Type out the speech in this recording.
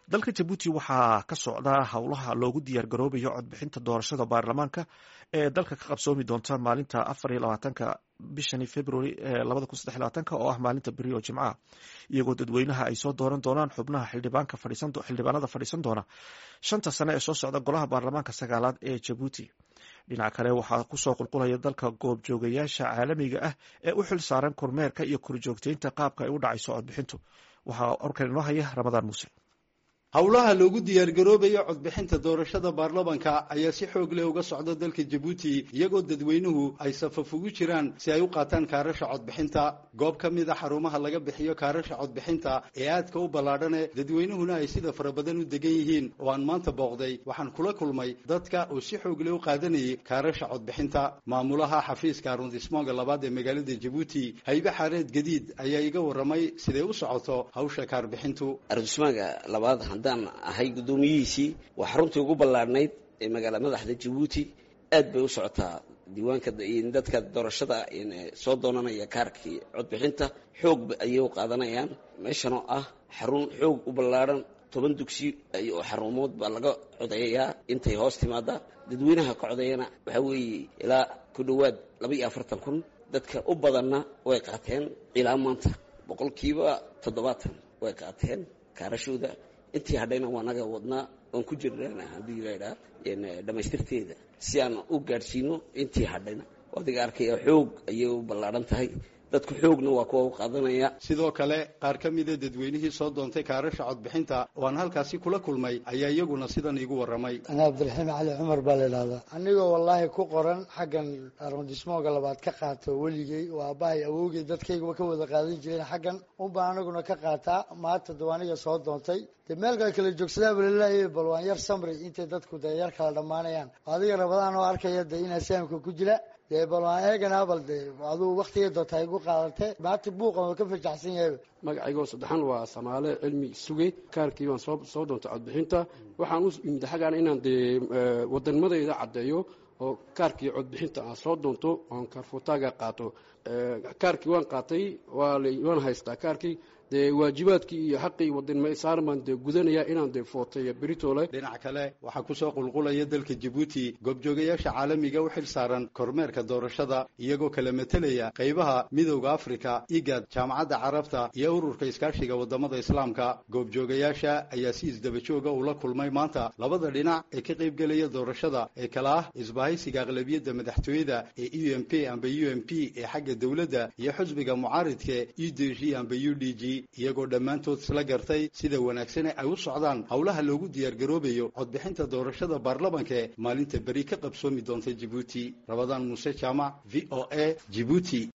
dalka jabuuti waxaa ka socda howlaha loogu diyaar garoobayo codbixinta doorashada baarlamaanka ee dalka ka qabsoomi doonta maalinta afar iyo labaatanka bishani february labada kun saddex labaatanka oo ah maalinta beri oo jimcaha iyagoo dadweynaha ay soo dooran doonaan xubnaha xildhibaanada fadhiisan doona shanta sane ee soo socda golaha baarlamaanka sagaalaad ee jabuuti dhinaca kale waxaa kusoo qulqulaya dalka goobjoogayaasha caalamiga ah ee u xil saaran kormeerka iyo korjoogteynta qaabka ay u dhacayso codbixintu waxaa orkan inoo haya ramadaan muuse howlaha loogu diyaargaroobayo codbixinta doorashada baarlamanka ayaa si xoog leh uga socda dalka jabuuti iyagoo dadweynuhu ay safaf ugu jiraan si ay u qaataan kaarasha codbixinta goob ka mid a xarumaha laga bixiyo kaarasha codbixinta ee aadka u ballaadhane dadweynuhuna ay sida fara badan u degan yihiin oo aan maanta booqday waxaan kula kulmay dadka oo si xoog leh u qaadanayay kaarasha codbixinta maamulaha xafiiska arundismoonga labaad ee magaalada jabuuti haybe xaareed gadiid ayaa iga warramay siday u socoto hawsha kaarbixintu haddaan ahay guddoomiyihiisii waa xaruntii ugu ballaadhnayd ee magaala madaxda jabuuti aad bay u socotaa diiwaanka dadka doorashada soo doonanaya kaarkii codbixinta xoog ayay u qaadanayaan meeshan oo ah xarun xoog u ballaadhan toban dugsi oo xarumood baa laga codeeyaa intay hoos timaada dadweynaha ka codeeyana waxaa weeye ilaa ku dhowaad laba iyo afartan kun dadka u badanna way qaateen ilaa maanta boqolkiiba toddobaatan way qaateen kaarashooda intii hadhayna waa naga wadnaa oon ku jirnana haddii laydhaa dhammaystirteeda si aan u gaadhsiino intii hadhayna adiga arkaya xoog ayay u ballaadhan tahay dadku xoogna waa kuwa u qaadanaya sidoo kale qaar ka mida dadweynihii soo doontay kaarasha codbixinta oo aan halkaasi kula kulmay ayaa iyaguna sidan iigu warramay ana cabdiraxiim cali cumar baa la idhahdaa anigoo wallaahi ku qoran xaggan arondismooga labaad ka qaato weligey oo aabbahay awowgey dadkaygaba ka wada qaadan jireen xaggan unbaan anaguna ka qaataa maanta dab aniga soo doontay dee meelka kala joogsadaaba laleeyahay bal waan yar samri intay dadku dee yar kala dhammaanayaan adiga rabadaan oo arkaya dee inaa saamka ku jira dee bal waan eeganaa bal dee aduu waktigay doonta igu qaadate maanta buuqan waa ka fajaxsan yahay magacaygoo saddexan waa samaale cilmi suge kaarkii baan soo soo doontay codbixinta waxaan u imid xaggaan inaan dee wadanimadayda caddeeyo oo kaarkii codbixinta aan soo doonto oon kaarfutaaga qaato kaarkii waan qaatay waan haystaa kaarkii dee waajibaadkii iyo xaqii wadanima saaran baan dee gudanayaa inaan dee footay beritole dhinac kale waxaa kusoo qulqulaya dalka jabuuti goobjoogayaasha caalamiga u xil saaran kormeerka doorashada iyagoo kala metelaya qaybaha midowda afrika igad jaamacadda carabta iyo ururka iskaashiga wadamada islaamka goobjoogayaasha ayaa si isdabajooga ula kulmay maanta labada dhinac ee ka qaybgelaya doorashada ee kala ah isbahaysiga aqlabiyadda madaxtooyada ee u m p amba u m p ee xagga dowladda iyo xusbiga mucaaridka u d g amba u d g iyagoo dhammaantood isla gartay sida wanaagsane ay u socdaan howlaha loogu diyaargaroobayo codbixinta doorashada baarlamanka ee maalinta beri ka qabsoomi doonta jabuuti rabadaan muuse jaamac v o a jibuuti